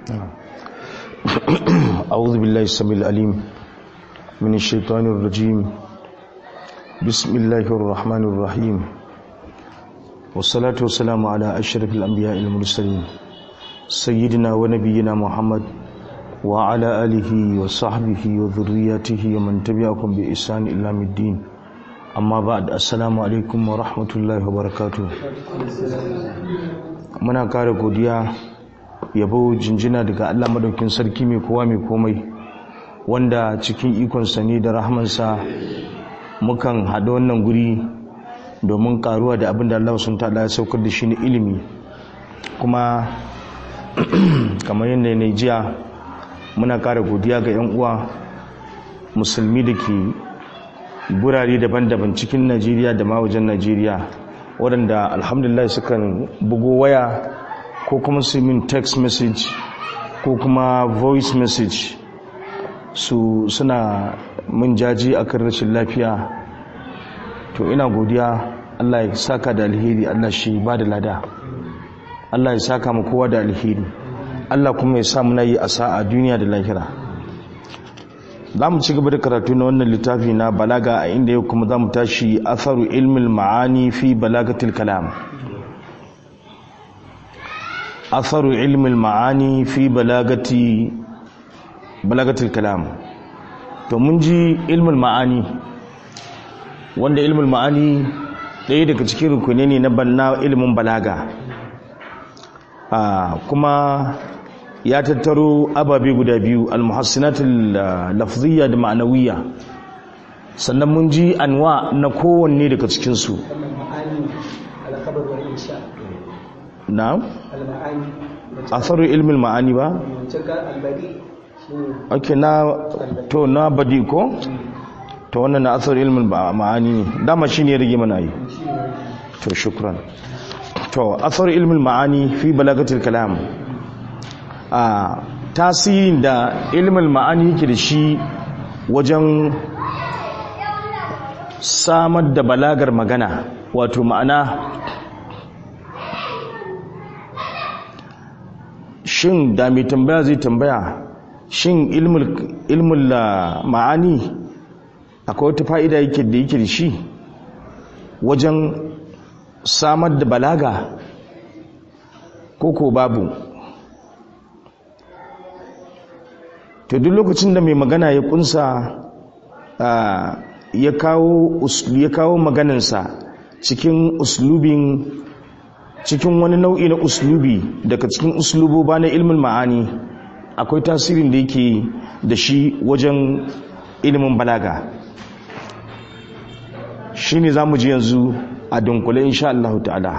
أعوذ بالله السميع العليم من الشيطان الرجيم بسم الله الرحمن الرحيم والصلاة والسلام على أشرف الأنبياء المرسلين سيدنا ونبينا محمد وعلى آله وصحبه وذرياته ومن تبعكم بإحسان إلى الدين أما بعد السلام عليكم ورحمة الله وبركاته muna kare godiya yabo jinjina daga Allah madaukin sarki mai kowa mai komai wanda cikin ikonsa ne da rahmansa mukan haɗa wannan guri domin karuwa da abin da Allah sun tada ya saukar da shi ne ilimi kuma kamar yadda ne jiya muna kare godiya ga 'yan uwa musulmi da ke gurare daban-daban cikin najeriya da ma wajen najeriya waɗanda alhamdulillah sukan bugo waya ko kuma su min text message ko kuma voice message su suna min jaji akan rashin lafiya to ina godiya Allah ya saka da alheri Allah shi ba da lada Allah ya saka mu kowa da alheri Allah kuma ya sa muna yi a sa'a duniya da lahira za mu ci gaba da karatu na wannan littafi na balaga a inda yau kuma za mu tashi atharu ilmin ma'ani fi balagatil kalam atharu ilmin ma'ani fi balagati balagatil kalam to mun ji ilmin ma'ani wanda ilmin ma'ani ɗaya daga cikin rukuni ne na banna ilimin balaga kuma ya tattaro ababe guda biyu almuhassinatul lafziyya da ma'anawiyya sannan mun ji anwa na kowanne daga cikin su na'am atharu ilmin ma'ani ba okay na to na badi ko to wannan na atharu ilmin ma'ani ne dama shine ya rage mana yi to shukran to atharu ilmin ma'ani fi balagatil kalam a tasirin da ilimin ma'ani yake da shi wajen samar da balagar magana wato ma'ana shin da mai tambaya zai tambaya shin ilmin ma'ani akwai wata fa'ida yake da yake da shi wajen samar da balaga ko ko babu to duk lokacin da mai magana ya kunsa ya kawo ya kawo maganansa cikin uslubin cikin wani nau'i na uslubi daga cikin usluboba na ilmin ma'ani akwai tasirin da yake da shi wajen ilimin balaga shine zamu ji yanzu a dunkule insha Allah ta'ala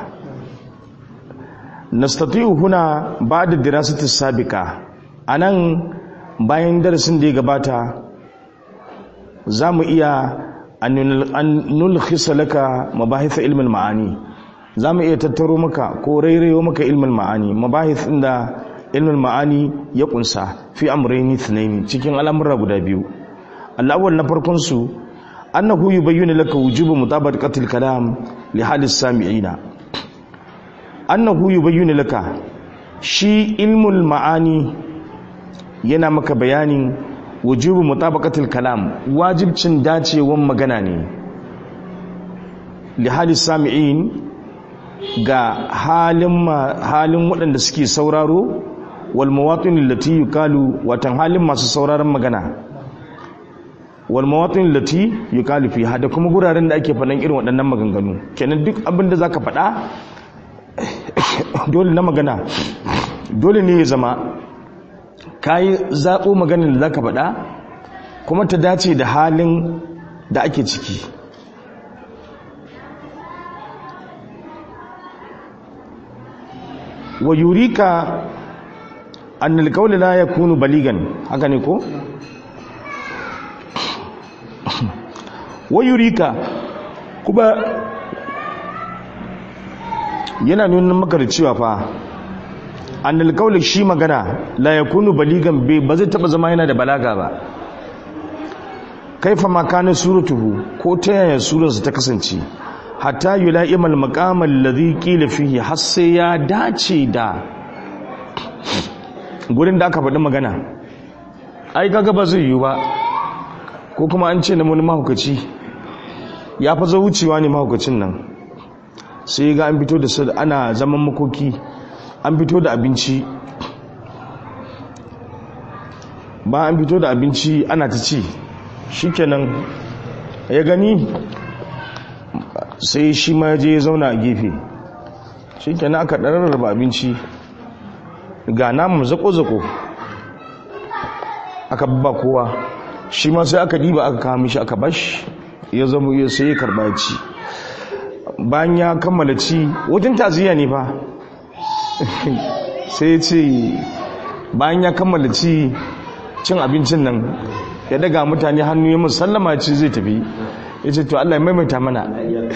nastati'u huna ba'da dirasati sabiqa anan bayan darasin da ya gabata za mu iya an nulkhisa laka mabahith ilmin ma'ani za mu iya tattaro maka ko rairayo maka ilmin ma'ani mabahith inda ilmin ma'ani ya kunsa fi amrayni thnaini cikin al'amura guda biyu al'awwal na farkon su annahu yubayyinu laka wujubu mutabaqati al-kalam li halis sami'ina annahu yubayyinu laka shi ilmul ma'ani yana maka bayanin wujubu mutabaqatil kalam wajibcin dacewan magana ne li hali sami'in ga halin halin waɗanda suke sauraro wal mawatin allati yuqalu watan halin masu sauraron magana wal mawatin allati yuqalu fi hada kuma guraren da ake faɗan irin waɗannan maganganu kenan duk abin da zaka faɗa dole na magana dole ne ya zama ka yi zaɓo maganin da za ka faɗa kuma ta dace da halin da ake ciki wa yurika annal qawla la yakunu baligan haka ne ko wa yurika kuma yana nuna maka da cewa fa annal qawli shi magana la yakunu baligan bai ba zai taba zama yana da balaga ba kaifa ma kana suratuhu ko ta yaya surarsa ta kasance hatta yula'imal maqamal ladhi qila fihi har sai ya dace da gurin da aka faɗi magana ai kaga ba zai yiwu ba ko kuma an ce na wani mahaukaci ya fa zo wucewa ne mahaukacin nan sai ga an fito da su ana zaman makoki an fito da abinci ba an fito da abinci ana ta ci shikenan ya gani sai shi ma je ya zauna a gefe shikenan aka ɗararraba abinci ga namun zako-zako aka ba kowa shi ma sai aka diba aka kawo mishi aka bashi ya zama ya sai ya karba ci bayan ya kammala ci wajen taziya ne fa sai ya ce bayan ya kammala ci cin abincin nan ya daga mutane hannu ya musallama ci zai tafi ya ce to Allah ya maimaita mana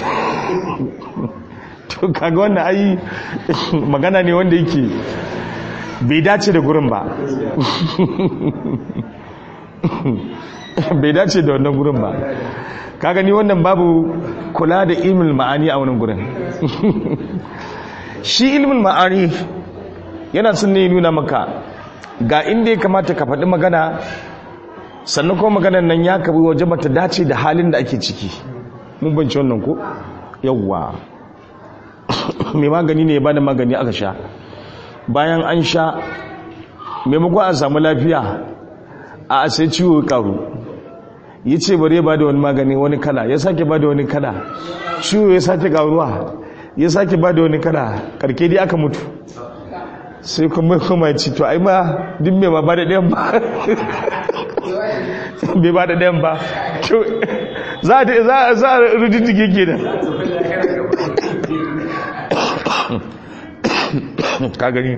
to kaga wannan ai magana ne wanda yake bai dace da gurin ba bai dace da wannan gurin ba ka gani wannan babu kula da ilmin ma'ani a wannan gurin shi ilmin ma'ani yana sun ne nuna maka ga inda ya kamata ka faɗi magana sannan kuma maganar nan ya kabi waje bata dace da halin da ake ciki mun banci wannan ko yawwa mai magani ne ya bada magani aka sha bayan an sha maimakon a samu lafiya a sai ciwo karu ya ce bari ba da wani magani wani kala ya sake ba da wani kala ciwo ya sake karuwa ya sake ba da wani kala karke dai aka mutu sai kuma kuma ci to ai ma duk mai ma ba da ɗayan ba bai ba da ɗayan ba za a rudiddige ke da ka gani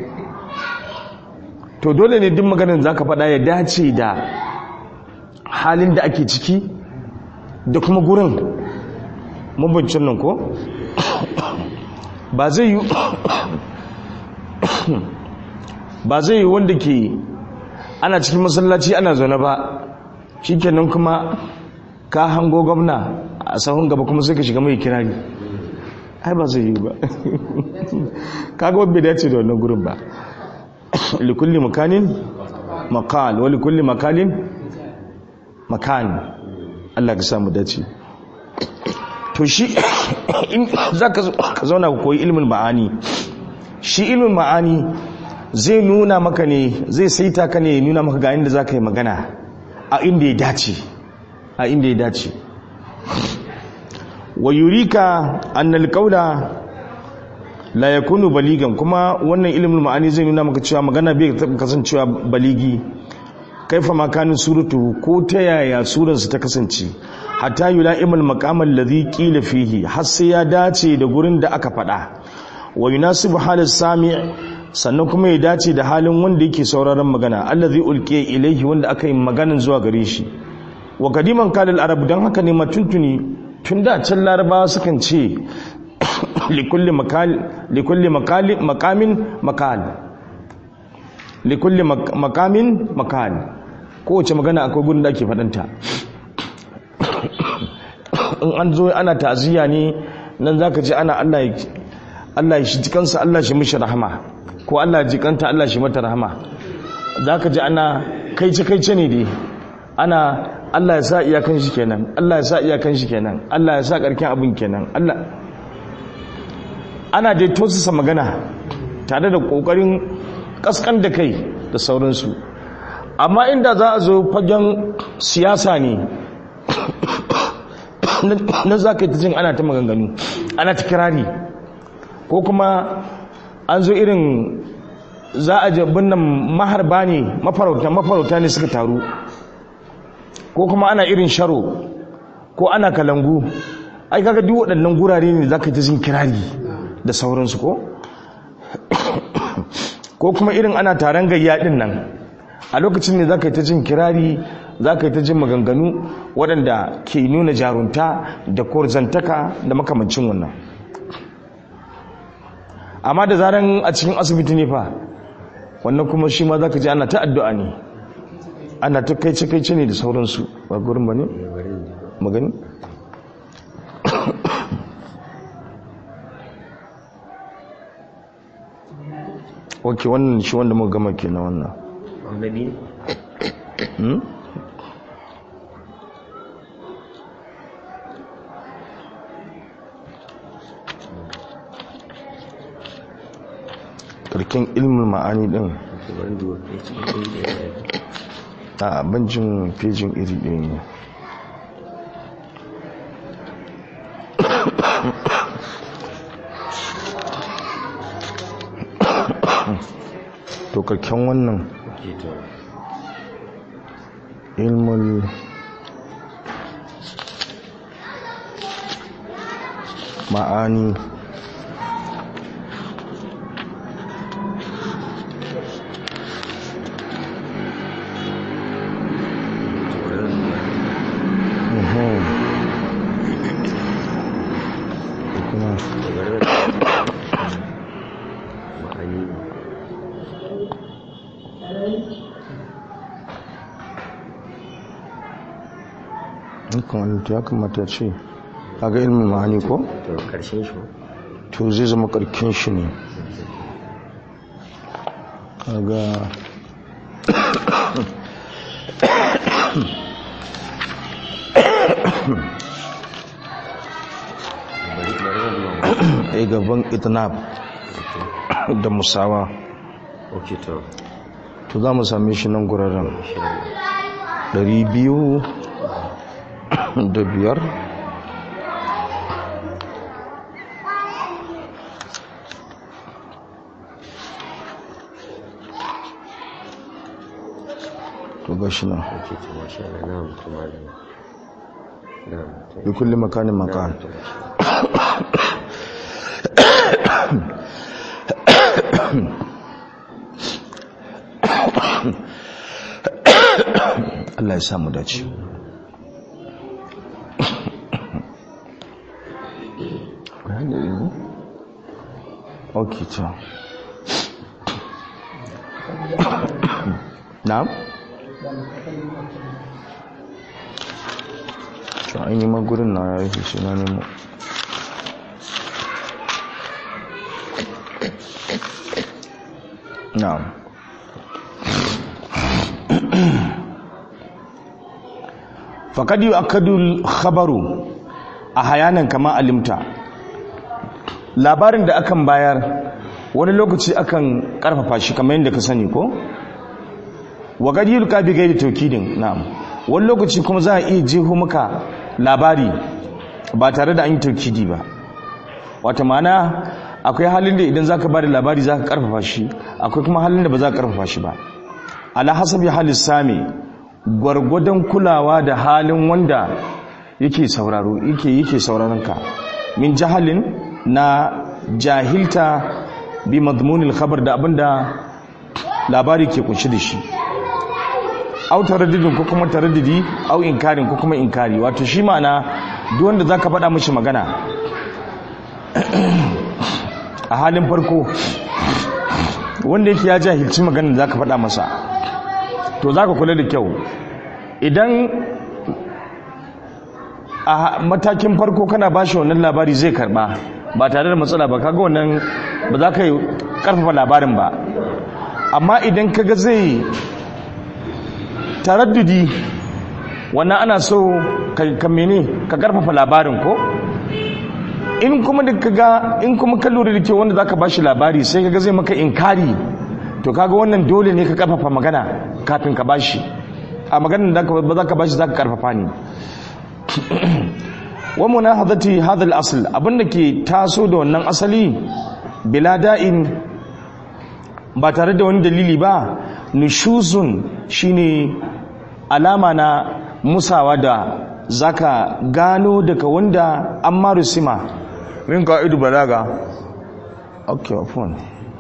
to dole ne duk maganin za ka faɗa ya dace da halin da ake ciki da kuma gurin mabancin nan ko ba zai yi ba zai yi wanda ke ana cikin masallaci ana zaune ba shikenan kuma ka hango gwamna a sahun gaba kuma sai ka shiga mai kirari ai ba zai yi ba kaga wabbe dace da wannan gurin ba likulli makanin makal wa likulli makalin makan Allah ka samu dace to shi in zaka ka zauna ku koyi ilmin ma'ani shi ilmin ma'ani zai nuna maka ne zai saita ka ne nuna maka ga inda zaka yi magana a inda ya dace a inda ya dace wa yurika annal qawla la yakunu baligan kuma wannan ilimin ma'ani zai nuna maka cewa magana bai kasancewa baligi kaifa makanin suratu ko ta yaya surarsa ta kasance hatta yula'imul maqamal ladhi qila fihi har sai ya dace da gurin da aka faɗa wa yunasibu halis sami' sannan kuma ya dace da halin wanda yake sauraron magana allazi ulqiya ilayhi wanda aka yi maganin zuwa gare shi wa kadiman kalal arab dan haka ne matuntuni tun da can larabawa sukan ce likulli makal likulli makali makamin makal likulli makamin makal kowace magana akwai gudun da ake faɗanta in an zo ana ta'aziyya ne nan zaka ji ana Allah Allah ya shi jikansa Allah shi mishi rahama ko Allah jikanta Allah shi mata rahama zaka ji ana kaice kaice ne dai ana Allah ya sa iyakan shi kenan Allah ya sa iyakan shi kenan Allah ya sa karkin abin kenan Allah ana dai tausasa magana tare da kokarin kaskan da kai da sauransu amma inda za a zo fagen siyasa ne na za ka yi ta jin ana ta maganganu ana ta kirari ko kuma an zo irin za a jabin nan maharba ne mafarauta mafarauta ne suka taru ko kuma ana irin sharo ko ana kalangu ai kaga duk waɗannan gurare ne za ka yi ta jin kirari da sauransu ko ko kuma irin ana taron gayya ɗin nan a lokacin ne za ka yi ta jin kirari za ka yi ta jin maganganu waɗanda ke nuna jarunta da korzantaka da makamancin wannan amma da zaren a cikin asibiti ne fa wannan kuma shi ma za ka ji ana ta addu'a ne ana ta kai kai ne da sauransu ba gurin ba ne? magani? ok wannan shi wanda muka gama ke na wannan na biyu hmm? karken ilmin ma'ani din to bari duba ɗaya cikin ɗaya ɗaya ɗaya a banjin fejin iri ɗaya ne to karken wannan ok to ilmul ma'ani Mhm. Da kuma ma'ani dukkan wani to ya kamata ce kaga ilmin ma'ani ko to karshen shi to zai zama karkin shi ne kaga bari bari na duba a gaban itnab da musawa ok to to za mu same shi nan guraren insha Allah ɗari biyu da biyar to ga shi nan ok to masha Allah na'am to malam na'am to bi kulli makanin makan na'am, to masha Allah. Allah ya samu dace ok to na'am to an yi magurin na ya rufe shi na nemo na'am faƙad yi akadul khabaru a hayanan kama alimta labarin da akan bayar wani lokaci akan ƙarfafa shi kamar yadda ka sani ko waƙad yi luka bi gaida taukidin na'am wani lokaci kuma za a iya jeho maka labari ba tare da an yi taukidi ba wata mana akwai halin da idan za ka ba da labari za ka ƙarfafa shi akwai kuma halin da ba za ka ƙarfafa shi ba ala hasabi halis sami gwargwadon kulawa da halin wanda yake sauraro yake yake sauraron ka min jahalin na jahilta bi madmunil khabar da abinda labari ke kunshi da shi au taraddudin ko kuma taraddudi au inkarin ko kuma inkari wato shi ma'ana duk wanda zaka faɗa mishi magana a halin farko wanda yake ya jahilci maganar da zaka faɗa masa to za ka kula da kyau idan a matakin farko kana ba shi wannan labari zai karba ba tare da matsala ba kaga wannan ba za ka yi karfafa labarin ba amma idan kaga zai taraddudi wannan ana so ka mene ka karfafa labarin ko in kuma da kaga in kuma ka lura da kyau wanda zaka bashi labari sai kaga zai maka inkari to kaga wannan dole ne ka karfafa magana kafin ka bashi a maganar da ba za ka bashi za ka karfafa ne wa munahadati hadha al-asl abinda ke taso da wannan asali bila da'in ba tare da wani dalili ba nushuzun shine alama na musawa da zaka gano daga wanda an marusima min ka'idu balaga okay afwan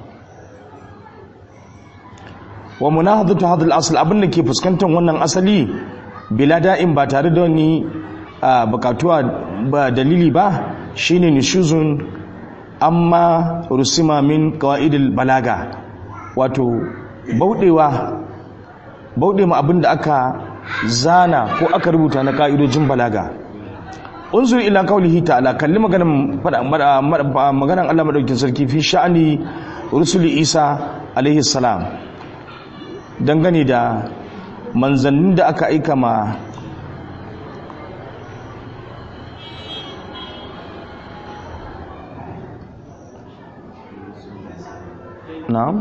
wa munahadatu hadha al-asl abinda ke fuskantar wannan asali bila da'in ba tare da wani bukatuwa ba dalili ba shine nushuzun amma rusima min qawaidil balaga wato baudewa baude mu abinda aka zana ko aka rubuta na ka'idojin balaga unzur ila qawlihi ta'ala kalli maganan maganan Allah madaukin sarki fi sha'ani rusuli Isa alaihi salam dangane da manzannin da aka aika ma na'am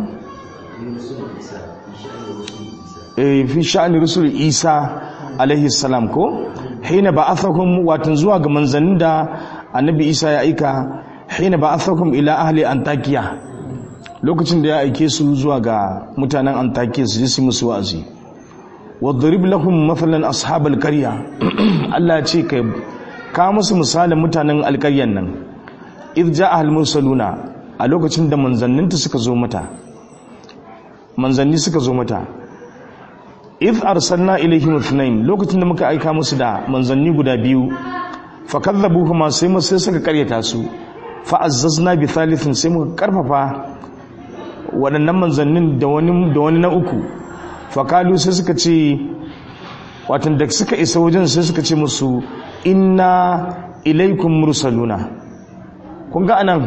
eh fi sha'ani rusul isa alaihi salam ko hina ba'athakum watan zuwa ga manzannin da annabi isa ya aika hina ba'athakum ila ahli antakiya lokacin da ya aike su zuwa ga mutanen antakiya su ji musu wa'azi wadrib lahum mathalan ashabal qarya Allah ya ce kai ka musu misalin mutanen alƙaryan nan idh ja'a al mursaluna a lokacin da manzanninta suka zo mata manzanni suka zo mata if arsalna ilaihim ithnain lokacin da muka aika musu da manzanni guda biyu fakadzabuhuma sai mu sai suka karyata su fa azzazna bi thalithin sai muka karfafa waɗannan manzannin da wani da wani na uku fakalu sai suka ce watan da suka isa wajen sai suka ce musu inna ilaikum mursaluna kun ga anan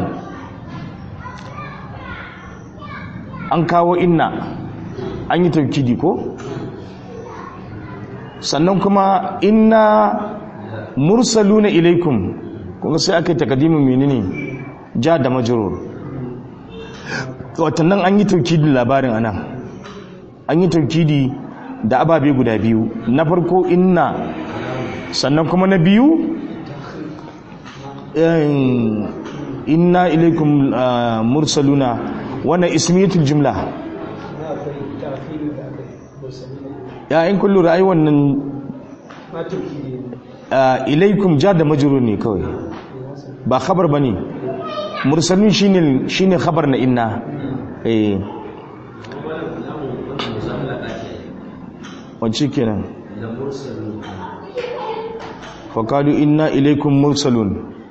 an kawo inna an yi taukidi ko sannan kuma inna mursaluna ilaikum kuma sai aka yi takadimin menene ja da majrur watannan an yi taukidin labarin anan an yi taukidi da ababe guda biyu na farko inna sannan kuma na biyu inna ilaikum mursaluna wannan ismiyatul jumla ya in kullu ra'ayi wannan ilaikum ja da majrur ne kawai ba khabar bane mursalun shine shine khabar na inna eh wacce kenan faqalu inna ilaikum mursalun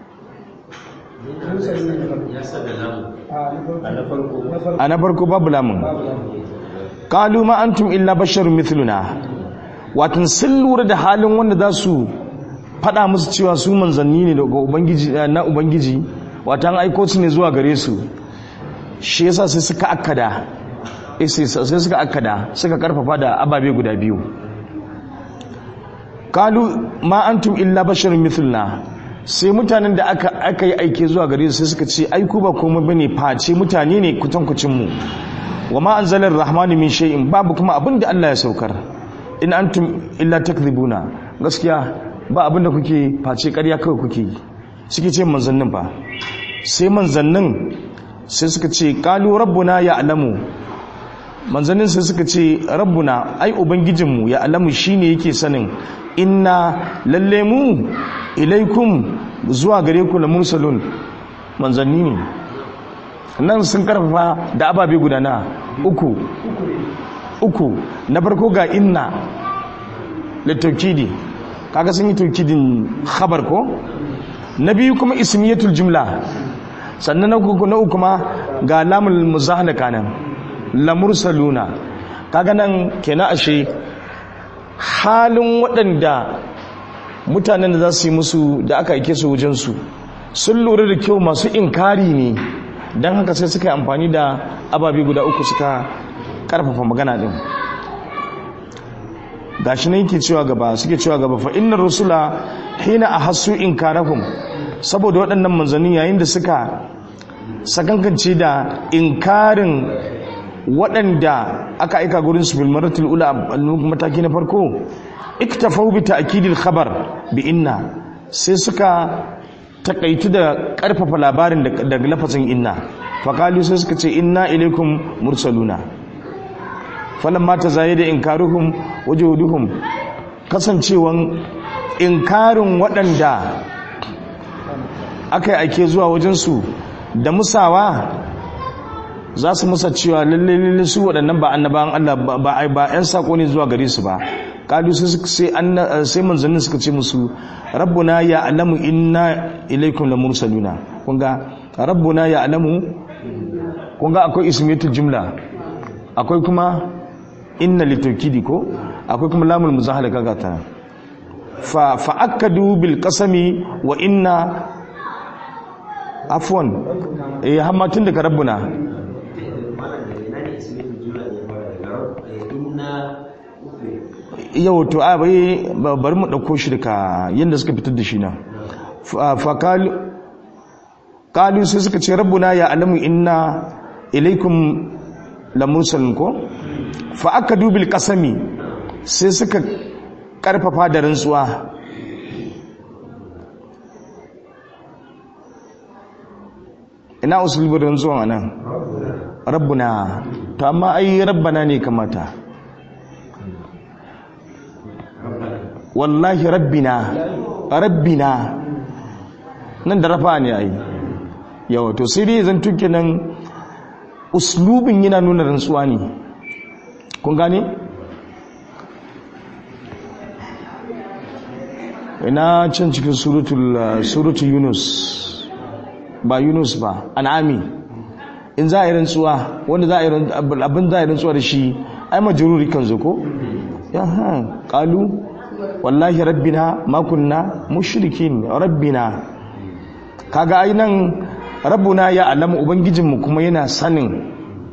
a na farko babu lamun qalu ma antum illa basharun mithluna watan sun lura da halin wanda za su faɗa musu cewa su manzanni ne daga ubangiji na ubangiji watan aiko su ne zuwa gare su shi yasa sai suka akkada sai suka akkada suka karfafa da ababe guda biyu qalu ma antum illa basharun mithluna sai mutanen da aka aka yi aike zuwa gare su sai suka ce ai ku ba komai bane face mutane ne kutankucin mu wa ma anzalar rahmanu min shay'in babu kuma abin da Allah ya saukar in antum illa takdhibuna gaskiya ba abin da kuke face ƙarya kawai kuke suke ce manzannin ba sai manzannin sai suka ce qalu rabbuna ya'lamu manzannin sai suka ce rabbuna ai ubangijinmu ya alamu shine yake sanin inna lalle mu ilaikum zuwa gare ku la mursalun manzanni ne nan sun karfafa da ababe guda na uku uku na farko ga inna littaukidi kaga sun yi taukidin khabar ko na biyu kuma ismiyatul jumla sannan na uku na uku kuma ga lamul muzahalaka nan la mursaluna kaga nan kenan ashe halin waɗanda mutanen da za su yi musu da aka aike su wajensu sun lura da kyau masu inkari ne don haka sai suka yi amfani da ababe guda uku suka karfafa magana din gashi nan yake cewa gaba suke cewa gaba fa innar rusula hina ahassu inkarahum saboda waɗannan manzanni yayin da suka sakankance da inkarin waɗanda aka aika gurin su bilmaratul ula mataki na farko iktafau bi ta'kidil khabar bi inna sai suka takaitu da karfafa labarin daga lafazin inna faqalu sai suka ce inna ilaikum mursaluna falamma tazayida inkaruhum wajuduhum kasancewan inkarin waɗanda aka yi ake zuwa wajensu da musawa za su musa cewa lalle lalle su waɗannan ba annabawan Allah ba ba ƴan sako ne zuwa gare su ba kalu sai sai manzannin suka ce musu rabbuna ya alamu inna ilaikum la mursaluna kun ga rabbuna ya alamu kun ga akwai ismiyatul jumla akwai kuma inna litawkidi ko akwai kuma lamul muzahala kaga ta fa fa akadu bil qasami wa inna afwan eh hamma tun daga rabbuna yau to a bai bari mu dauko shi daga yanda suka fitar da shi nan fa kalu sai suka ce rabbuna ya alamu inna ilaikum lamursalin ko fa aka dubil kasami sai suka karfafa da rantsuwa ina usulubin rantsuwan anan rabbuna to amma ai rabbana ne kamata wallahi rabbina rabbina nan da rafa ne ai yawa to sai dai zan tuke nan uslubin yana nuna rantsuwa ne kun gane ina can cikin suratul yunus ba yunus ba an'ami in za a yi rantsuwa wanda za a yi abin za a yi rantsuwa da shi ai majururi kan zo ko ya ha kalu wallahi rabbina ma kunna mushrikin rabbina kaga ai nan rabbuna ya alamu ubangijinmu kuma yana sanin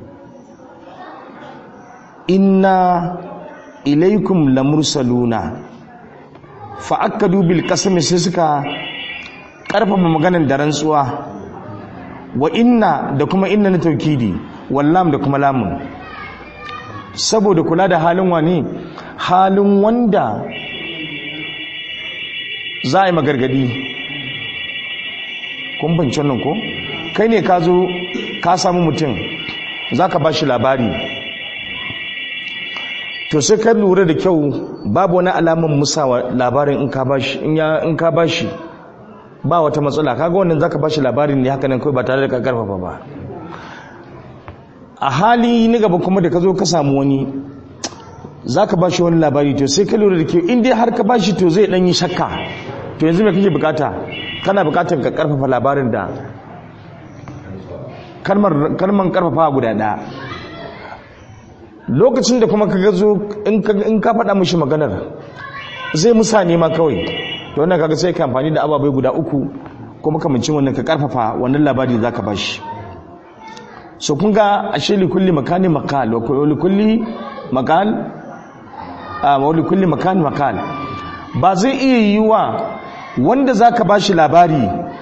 inna ilaikum lamursaluna fa akkadu bil qasmi sai suka karfafa maganar da rantsuwa wa inna da kuma inna na taukidi wallam da kuma lamun saboda kula da halin wani halin wanda za a yi magargadi kun banci nan ko kai ne ka zo ka samu mutum za ka ba shi labari to sai ka lura da kyau babu wani alamun musawa labarin in ka ba shi ba wata matsala kaga wannan zaka bashi labarin ne haka nan kai ba tare da ka karfafa ba a hali ni gaba kuma da ka zo ka samu wani zaka bashi wani labari to sai ka lura da kyau in dai har ka bashi to zai dan yi shakka to yanzu me kake bukata kana bukatar ka karfafa labarin da kalmar kalman karfafa guda ɗaya lokacin da kuma ka zo in ka faɗa mishi maganar zai musa nema kawai to wannan kaga sai ka amfani da ababai guda uku kuma kamancin wannan ka karfafa wannan labari da zaka bashi so kun ga ashe li kulli makani makal wa li kulli makal a wa li kulli makani makal ba zai iya yiwa wanda zaka bashi labari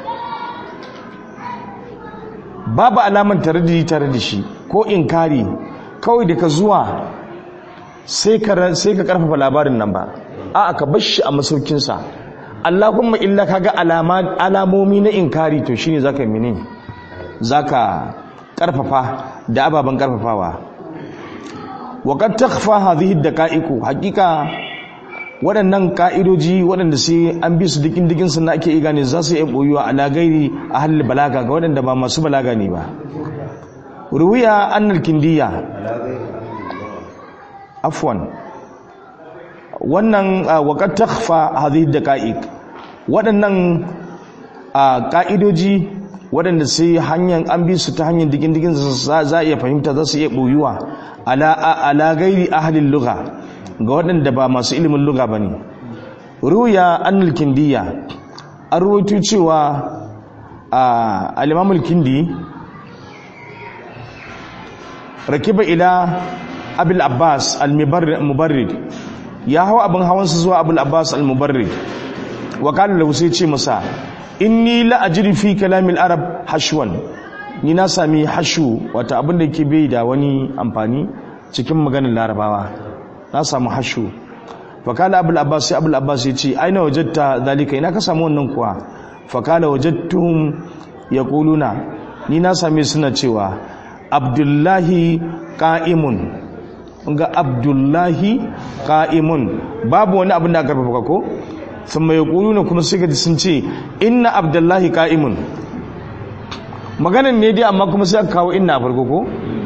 babu alaman tare da tare da shi ko inkari kawai da ka zuwa sai ka sai ka karfafa labarin nan ba a'a ka bar shi a masaukinsa Allahumma illa kaga alama alamomi na inkari to shine zaka yi mene zaka karfafa da ababan karfafawa wa qad takhfa hadhihi daqa'iqu haqiqa waɗannan ka'idoji waɗanda sai an bi su dikin dikin sun ake iya gane za su yi boyuwa ala gairi ahli balaga ga waɗanda ba masu balaga ne ba ruwiya annal kindiya afwan wannan waƙar takfa hadhihi daqa'iq waɗannan ƙa'idoji waɗanda sai hanyar an bi su ta hanyar digin digin za a iya fahimta za su iya ɓoyuwa ala gairi ahalin luga ga waɗanda ba masu ilimin luga ba ne ruya annal kindiya an ruwaito cewa alimamul kindi rakiba ila abil abbas al-mubarrid ya hau abin hawansa zuwa abul abbas al-mubarrid wa qala lahu sai ce masa inni la ajri fi kalamil arab hashwan ni na sami hashu wata abin da yake bai da wani amfani cikin maganar larabawa na samu hashu fa qala abul abbas sai abul abbas ya ce aina wajadta zalika ina ka samu wannan kuwa fa qala wajadtuhum yaquluna ni na same suna cewa abdullahi qa'imun ga abdullahi qa'imun babu wani abin da aka karfafa ko sun mai na kuma sai gaji sun ce inna abdullahi qa'imun maganan ne dai amma kuma sai aka kawo inna a farko ko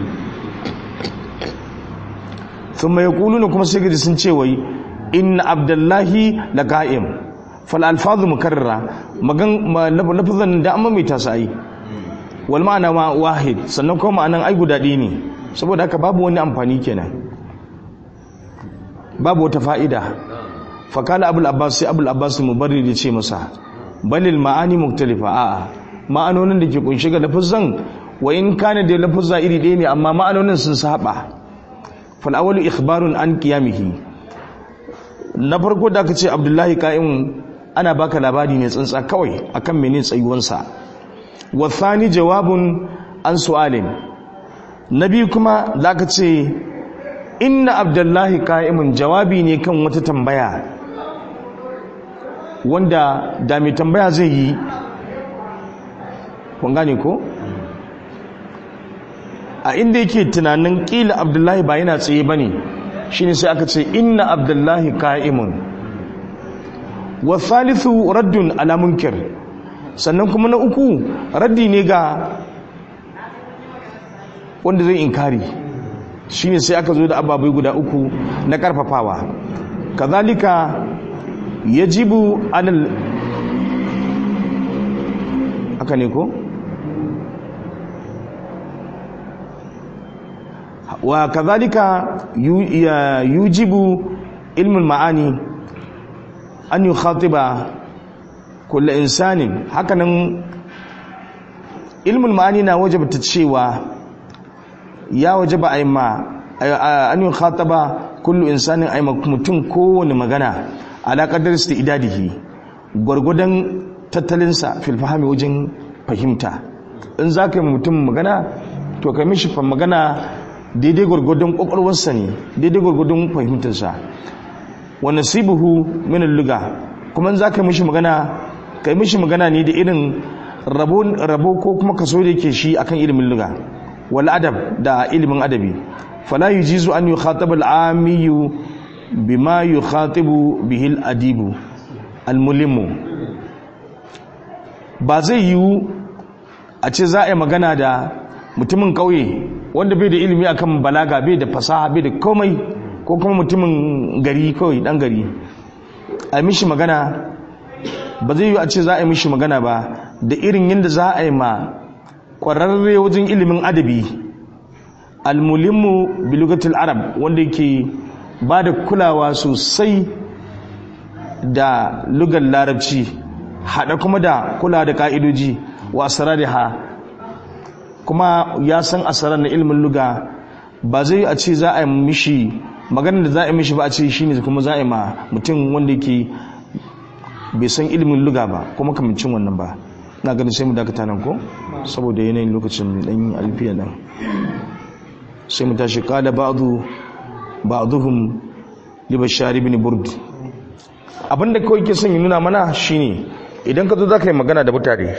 sun mai na kuma sai gaji sun ce wai inna abdullahi la qa'im fal alfazu mukarrara magan lafazan da amma mai tasayi wal ma'ana ma wahid sannan kuma ma'anan ai guda ɗaya ne saboda haka babu wani amfani kenan babu wata fa'ida fakala abul abbas sai abul abbas mubarrid ya ce masa balil ma'ani muktalifa a'a ma'anonin da ke kunshi ga lafazan wa in kana da lafazza iri ɗaya ne amma ma'anonin sun saba fal awwalu ikhbarun an qiyamihi na farko da aka ce abdullahi ka'imun ana baka labari ne tsantsa kawai akan mene tsayuwansa wa thani jawabun an su'alin na biyu kuma da aka ce inna abdullahi ka'imun jawabi ne kan wata tambaya wanda da mai tambaya zai yi kun gane ko a inda yake tunanin kila abdullahi ba yana tsaye ba ne shi ne sai aka ce inna abdullahi ka'imun wa thalithu raddun ala munkir sannan kuma na uku raddi ne ga wanda zai inkari shi ne sai aka zo da ababai guda uku na karfafawa kazalika yajibu alal haka ne ko wa kazalika yujibu ilmul ma'ani an yukhatiba kullu insanin hakanan ilmul ma'ani na wajabta cewa ya wajaba aima an yukhataba kullu insanin aima mutum kowane magana ala qadar istidadihi gurgudan tattalinsa fil fahimi wajen fahimta in zaka yi mutum magana to kai mishi fa magana daidai gurgudun kwakwalwarsa ne daidai gurgudun fahimtarsa wa nasibuhu min al-lugha kuma in zaka mishi magana kai mishi magana ne da irin rabo rabo ko kuma kaso da yake shi akan ilimin lugha wal adab da ilimin adabi fala yujizu an yukhataba al-amiyyu bima yukhatibu bihi al-adibu al-mulimu ba zai yiwu a ce za a yi magana da mutumin kauye wanda bai da ilimi akan balaga bai da fasaha bai da komai ko kuma mutumin gari kawai dan gari a mishi magana ba zai yiwu a ce za a yi mishi magana ba da irin yadda za a yi ma ƙwararre wajen ilimin adabi almulimmu bilugatul arab wanda yake ba da kulawa sosai da lugar larabci haɗa kuma da kula da ƙa'idoji wa ha kuma ya san asarar na ilimin luga ba zai a ce za a yi mishi maganar da za a yi mishi ba a ce shi ne kuma za a yi ma mutum wanda yake bai san ilimin luga ba kuma kamancin wannan ba na ganin sai mu dakata nan ko saboda yanayin lokacin dan alfiya nan sai mu tashi kada ba'du ba'duhum li bashar ibn burd abinda kawai ke son yi nuna mana shine idan ka zo za ka yi magana da mutane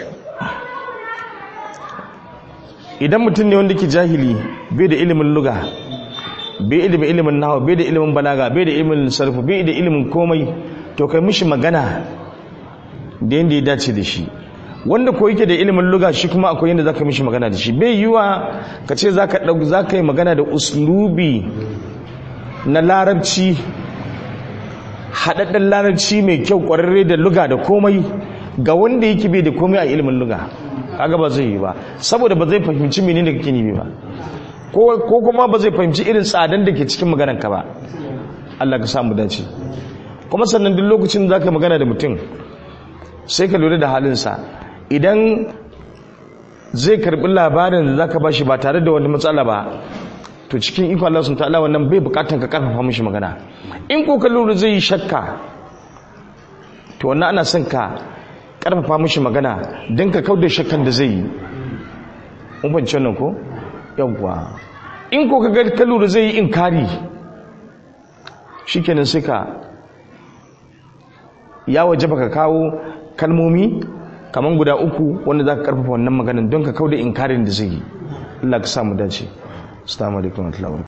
idan mutum ne wanda ke jahili bai da ilimin luga bai da ilimin nawa bai da ilimin balaga bai da ilimin sarfu bai da ilimin komai to kai mishi magana da yadda ya dace da shi wanda ko yake da ilimin luga shi kuma akwai yadda zaka mishi magana da shi bai yiwa ka ce zaka dauki zaka yi magana da uslubi na larabci haɗaɗɗen larabci mai kyau ƙwararre da luga da komai ga wanda yake bai da komai a ilimin luga kaga ba zai yi ba saboda ba zai fahimci menene da kake nimi ba ko kuma ba zai fahimci irin tsadan da ke cikin maganar ka ba Allah ka samu dace kuma sannan duk lokacin da zaka magana da mutum sai ka lura da halinsa idan zai karbi labarin da zaka bashi ba tare da wani matsala ba to cikin iko Allah sun ta'ala wannan bai bukatan ka karfafa mishi magana in ko ka lura zai yi shakka to wannan ana son ka karfafa mishi magana don ka kauda shakkan da zai yi mun fahimci wannan ko yawwa in ko ka ga ka lura zai yi inkari shikenan sai ka ya waje baka kawo kalmomi kaman guda uku wanda za ka karfafa wannan maganin don ka kauda inkarin da zai yi Allah ka samu dace assalamu alaikum wa rahmatullahi